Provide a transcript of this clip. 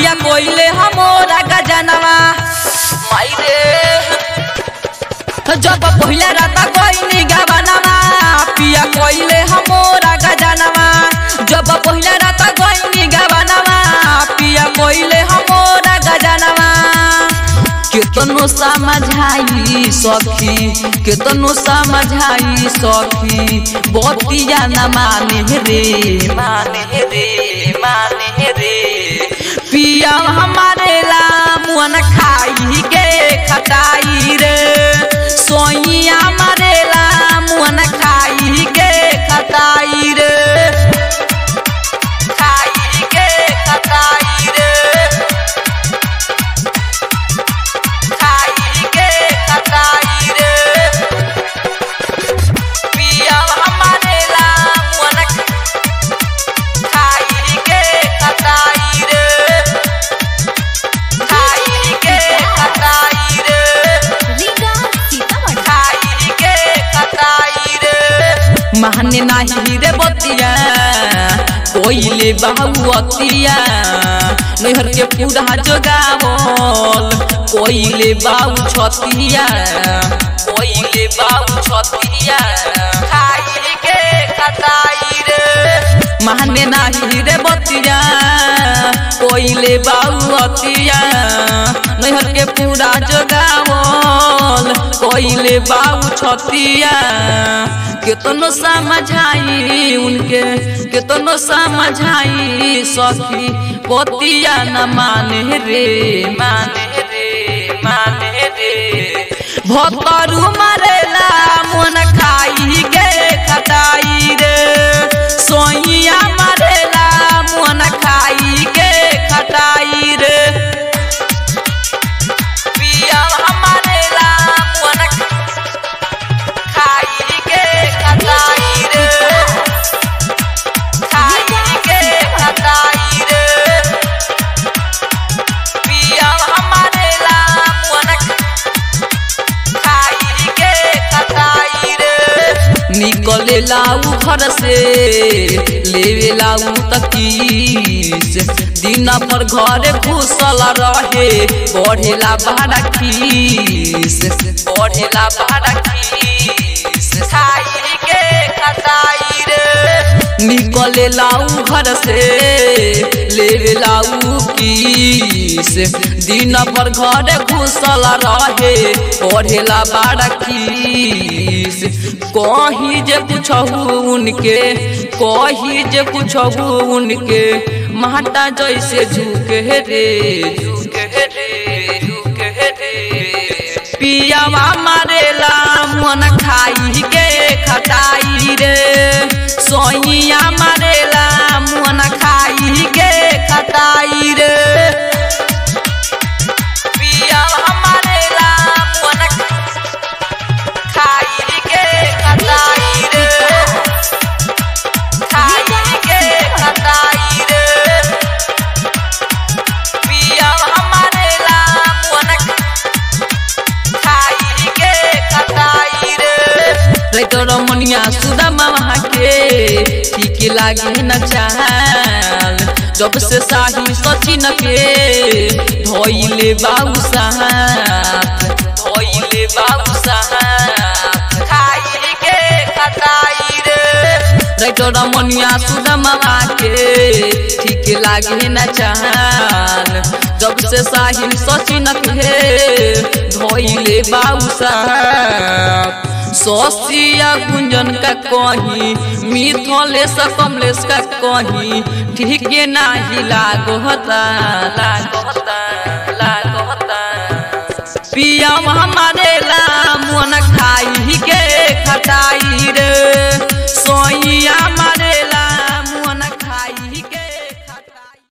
पिया कोइले हमोरा गजनवा माई रे जब पहिला राता कोइनी गवनवा पिया कोइले हमोरा गजनवा जब पहिला राता कोइनी गवनवा पिया कोइले हमोरा गजनवा केतनो समझाई सखी केतनो समझाई सखी बतिया न माने रे माने रे माने रे पिया हमारे ला मुअन खाई के खटाई रे सोइया मारे ला मुअन खाई के खटाई रे खाई के खटाई रे खाई के खटाई रे पिया हमारे ला मुअन खाई के खटाई रे खाई के खटाई रे रीगा सीतामढ़ी खाई के खटाई रे महने नाही रे बतिया कोइले बाहुअतिया नैहर के पूरा जोगावल कोइले बाऊ छतिया कोइले बाऊ छतिया खाई के खटाई रे महने नाही रे बतिया कोइले बाऊ अतिया नैहर के पूरा जोगावल कोइले बाऊ छतिया केतनो समझाई उनके केतनो समझाई सखी पतिया न माने रे माने रे माने रे भतरू मरेला मन खाई के खटाई रे सोइया मरेला मन खाई के खटाई रे पिया हमारे ला मन खाई के खटाई रे खाई के खटाई रे पिया हमारे ला मन खाई के खटाई रे निकले लाऊ घर से लेवे लाऊ तकीस दिन पर घर घुसल रहे बढ़ेला भाड़ा खीस बढ़ेला भाड़ा खीस खाई के खटाई रे निकले लाऊ घर से लेवे लाऊ किस दिन पर घर घुसल रहे पढ़ेला बाड़ा खीस कही जे पूछहु उनके कही जे पूछहु उनके माता जैसे झुके रे झुके रे झुके रे पियावा मारेला मन खाई के खटाई रे सोइया मारेला मन खाई के खटाई रे पियावा मारेला मन खाई के खटाई रे खाई के खटाई रे पियावा मारेला मन खाई के खटाई रे तोर मनिया सुदा मामा के ठीक लागे न चाल जब से साही सचिन के धोइले बाबू साथ धोइले बाबू साथ खाई के खटाई रे तोर मनिया सुदा मामा के ठीक लागे न चाल जब से साहिल सचिन के धोइले बाबू साहब सोसिया गुंजन का कहीं मिथलेश कमलेश का कहीं ठीक नाही लागोता लागोता लागोता पिया हमारे ला मन खाई के खटाई रे सोइया